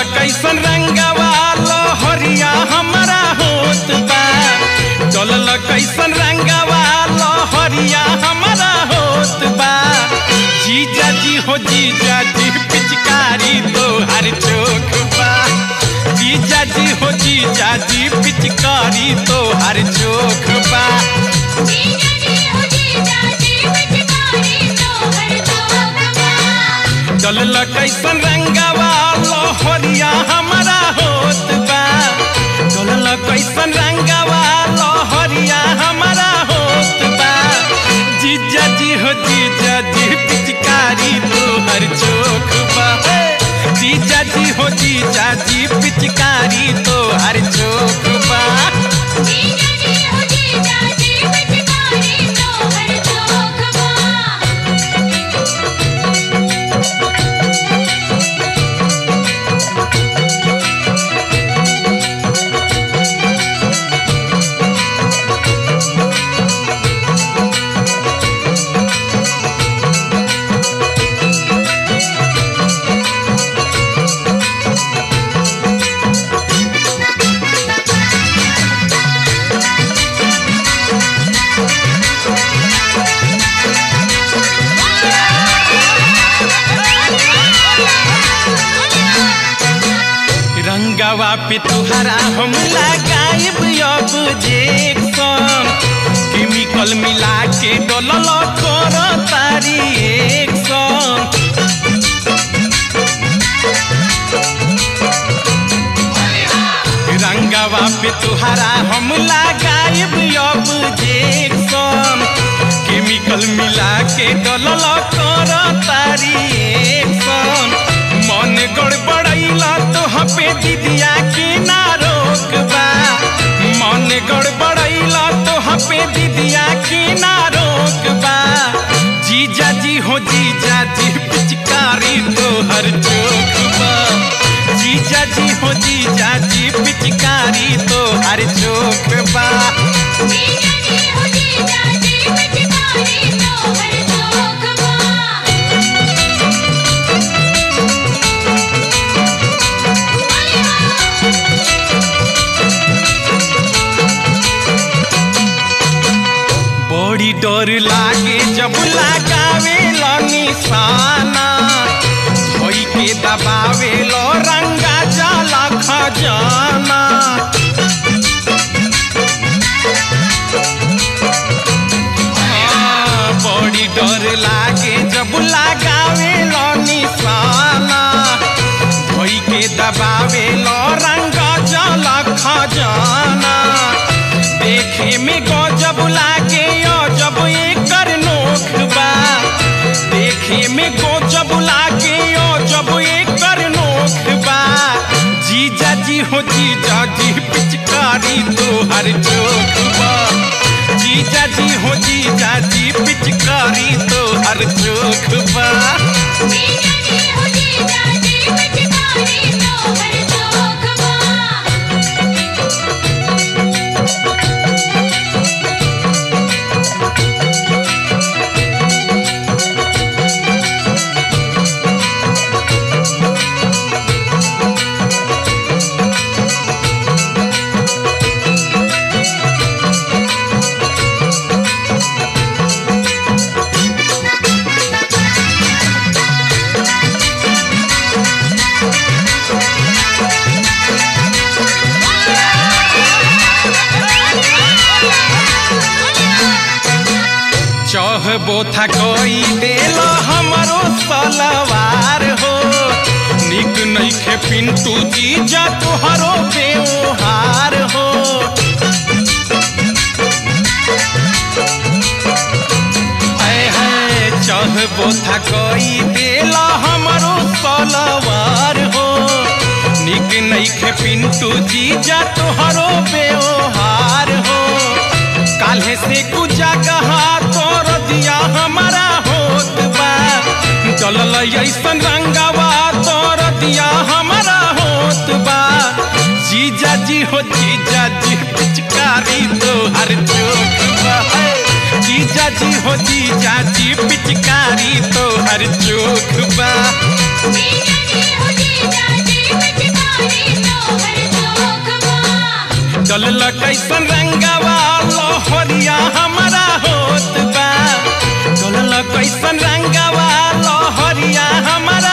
कैसन रंगवा लहरिया हमारा होत बा चलल कैसन रंगवा लहरिया हमारा होत बा जीजा जी हो जीजा जी पिचकारी तोहर चोख बा जीजा जी हो जीजा जी पिचकारी तोहर चोख बा जीजा जी हो जीजा जी पिचकारी तोहर चोखबा चलल कैसन रंगवा लहरिया हमारा होत बा चलल कैसन रंगवा लहरिया हमारा होत बा जीजा जी हो जीजा जी पिचकारी तोहर चोख बा हे। जीजा जी हो जीजा जी पिचकारी तोहर चोख बा जीजा जी हो जीजा जी पिचकारी तोहर चोखबा रंगवा पे तुहरा हम लगाइब अब जेक्सन केमिकल मिला के डोलल कर तारी एक्शन रंगवा पे तुहरा हम लगाइब अब जेक्सन केमिकल मिला के डोलल कर तारी एक्शन मन गड़बड़ैला तो पे दीदिया के ना रोकबा मन गड़बड़ैला तो पे दीदिया के ना रोकबा जीजा जी हो जीजा जी पिचकारी तोहर चोखबा जीजा जी हो जीजा जी पिचकारी तोहर चोखबा जीजा जी हो जीजा जी पिचकारी तोहर चोखबा बड़ी डर लागे जब लगावे लो निशाना धोई के दबावे लो रंगा जाला खजाना हाँ, बड़ी डर लागे जब लगावे लो निशाना धोई के दबावे लो रंगा जाला खजाना देखे में गजब लागे जब एकर नोख बा देखे में गजब लागे जब एकर नोख बा जीजा जी हो जीजा जी पिचकारी तोहर चोख बा जीजा जी हो जीजा जी पिचकारी तोहर चोख बा जीजा जी हो जीजा जी पिचकारी तोहर चोखबा चहबो था कोई देलो हमरो सलवार हो निक नइखे पिंटू जी जा तोहरो व्यवहार हो ऐ है चहबो था कोई देलो हमरो सलवार हो निक नइखे पिंटू जी जा तोहरो व्यवहार हो काल्हे से कुछ जगह तोर दिया हमारा होत बा चलल ऐसन रंगवा तोर दिया हमारा होत बा जीजा जी हो जीजा जी पिचकारी तोहर चोख बा है। जीजा जी हो जीजा जी पिचकारी तोहर चोख बा जीजा जी हो जीजा जी पिचकारी डलल कैसन रंगवा लहरिया हमारा होत बा डलल कैसन रंगवा लहरिया हमारा